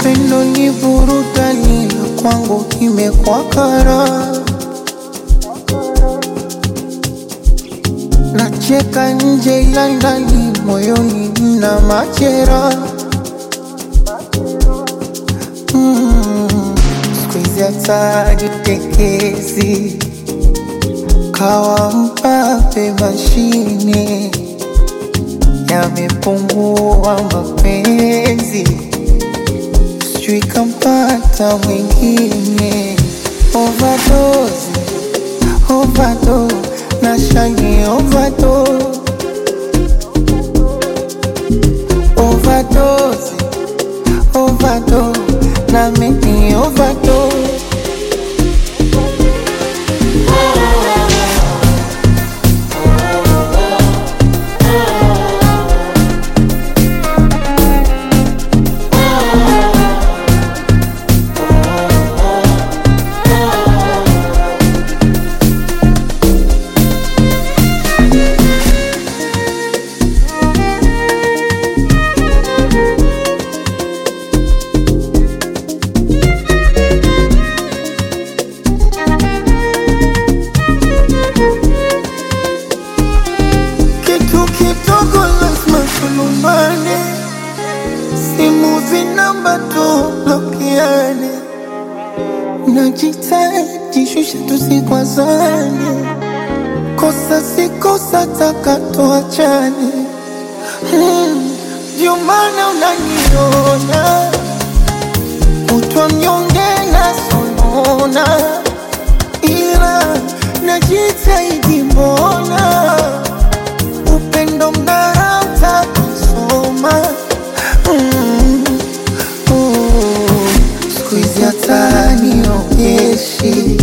Upendo ni burudani na kwangu imekuwa kara. Nacheka nje ila ndani moyoni mna machera. Mm, siku hizi hata jitekezi kawa mpape mashine yamepungua mapenzi, sijui kampata mwingine. Overdose, overdose, na shani overdose, overdose, overdose, na mimi overdose. Kitu kidogo lazima tulumbane, simu zinamba tublokiane, najitahidi shusha tusikwazane, kosa si kosa taka tuachane. Hmm, Ndio maana unaniona kutwa mnyonge na sonona, ila najitahidi mbona upendo mnarauta kusoma mm. oh. siku hizi hata niogeshi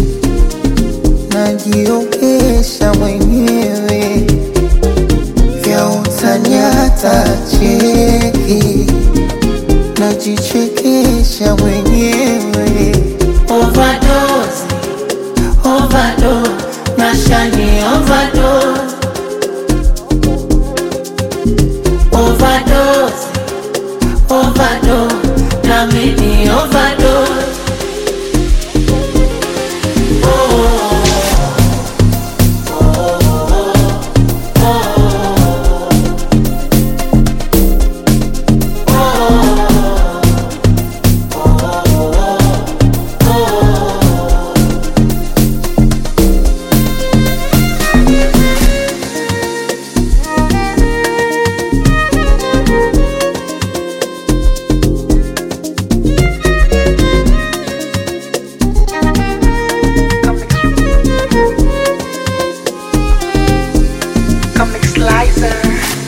najiogesha mwenyewe vya utani hata cheki najichekesha mwenyewe Overdose, overdose, nashani overdose. Overdose, overdose, na mimi overdose. Comic Slicer.